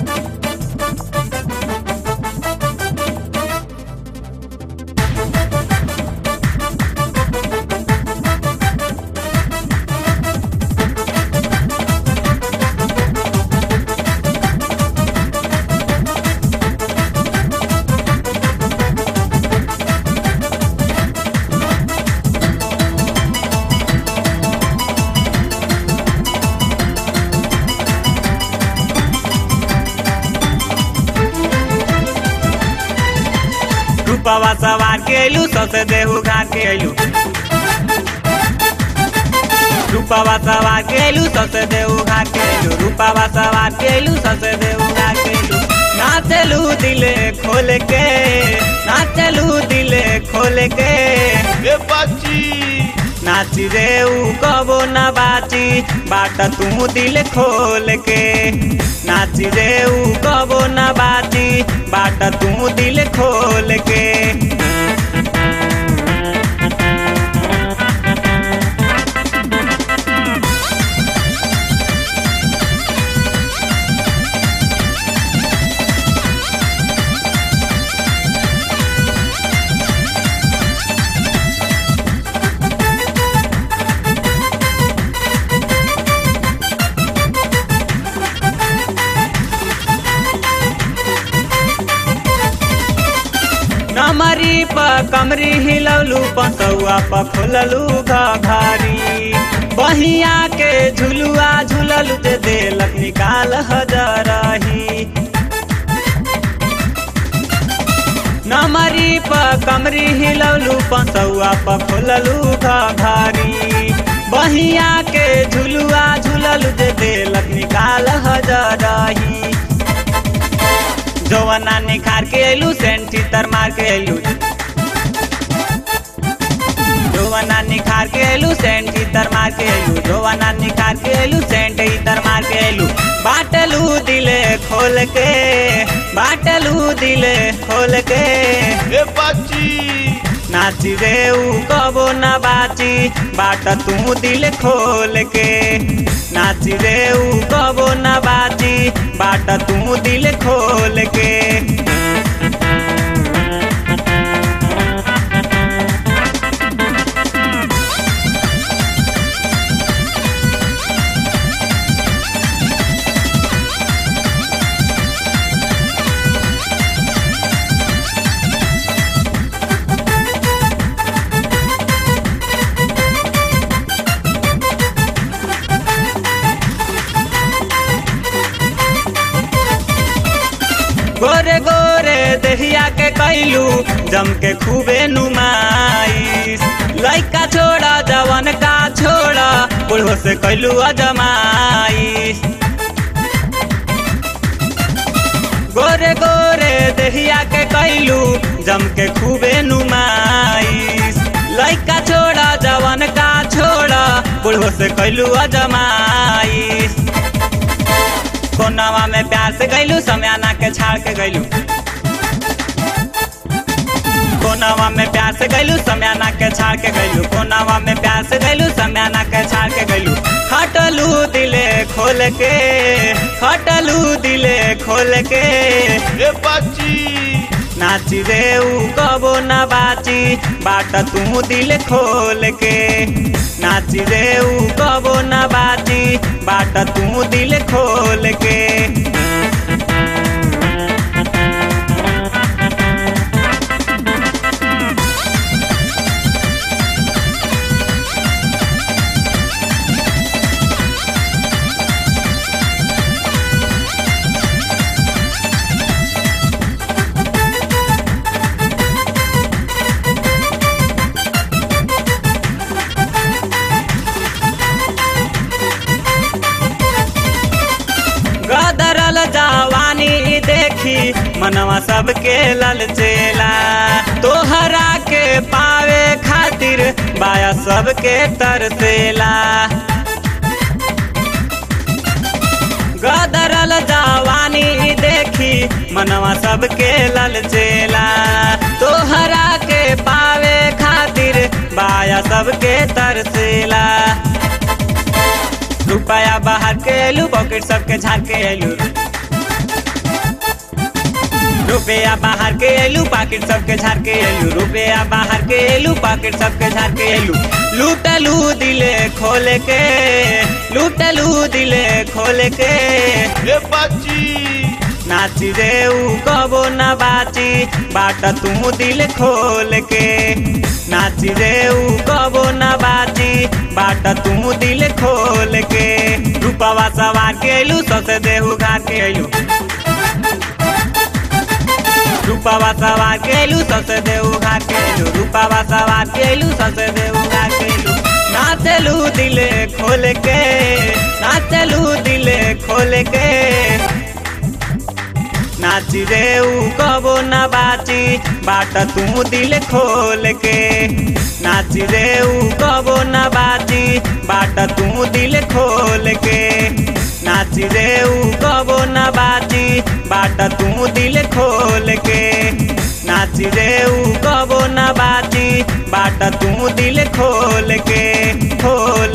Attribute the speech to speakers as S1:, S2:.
S1: रूपवा सवार के अइलू ससे देहू घाट के अइलू रूपवा सवार के अइलू ससे देहू घाट के अइलू रूपवा सवार के अइलू ससे देहू घाट के अइलू नाचलू दिले खोल के नाचलू दिले खोल के
S2: ए बाची
S1: नाची रे ऊ कबो न बाची बाट तू दिल खोल के नाची रे ऊ कबो न बाची बाट तू दिल खोल के नमरी प कमरी हिलौलू पसौआ प खोललू घारी बहिया के झुलुआ झुललू जे देलक निकाल हजरही नमरी प कमरी हिलौलू पसौआ प खोललू घारी बहिया के झुलुआ झुललू जे देलक निकाल हजरही जवना निखार के अइलू सेंट चितर मार के अइलू जवना निखार के अइलू सेंट चितर मार के अइलू जवना निखार के अइलू सेंट इतर मार के अइलू बाटलू दिले खोल के बाटलू दिले खोल के
S2: ए बाची
S1: नाची रे ऊ कबो न बाची बाट तू दिल खोल के नाची रे ऊ कबो न बाची बाट तू दिल खोल के गोरे गोरे दहिया के कैलू जम के खूबे नुमाइश लइका छोड़ा जवन का छोड़ा बुढ़ो से कैलू अजमाइश गोरे गोरे दहिया के कैलू जम के खूबे नुमाइश लइका छोड़ा जवन का छोड़ा बुढ़ो से कैलू अजमाइश कोनावा में प्यार से गैलू समयाना के छाड़ के गैलू कोनावा में प्यार से गैलू समयाना के छाड़ के गैलू कोनावा में प्यार से गैलू समयाना के छाड़ के गैलू हटलू दिले खोल के हटलू दिले खोल के
S2: ए बाची
S1: नाची रे ऊ कबो न बाची बाट तू दिल खोल के नाची रे ऊ कबो न बाची बाट तू दिल खोल के गदरल जवानी देखी मनवा सबके ललचेला तोहरा के पावे खातिर बाया सबके तरसेला गदरल जवानी देखी मनवा सबके ललचेला तोहरा के पावे खातिर बाया सबके तरसेला रुपया बाहर के एलू पॉकेट सबके झाड़ के एलू रुपया बाहर के एलू पाकिट सबके झाड़ के एलू रुपया बाहर के एलू पाकिट सबके झाड़ के एलू लूटलू दिले खोल के लूटलू दिले खोल के
S2: ए बाची
S1: नाची रे ऊ कबो न बाची बाट तू दिल खोल के नाची रे ऊ कबो न बाची बाट तू दिल खोल के रूपवा सवार के एलू सबसे देहू घाट के एलू रूपवा सवार के एलू सबसे देहू घाट के एलू रूपवा सवार के एलू सबसे देहू घाट के एलू नाचलू दिले खोल के नाचलू दिले खोल के नाची रे ऊ कबो न बाची बाट तू दिल खोल के नाची रे ऊ कबो न बाची बाट तू दिल खोल के नाची रे ऊ कबो न बाची बाट तू दिल खोल के नाची रे ऊ कबो न बाची बाट तू दिल खोल के खोल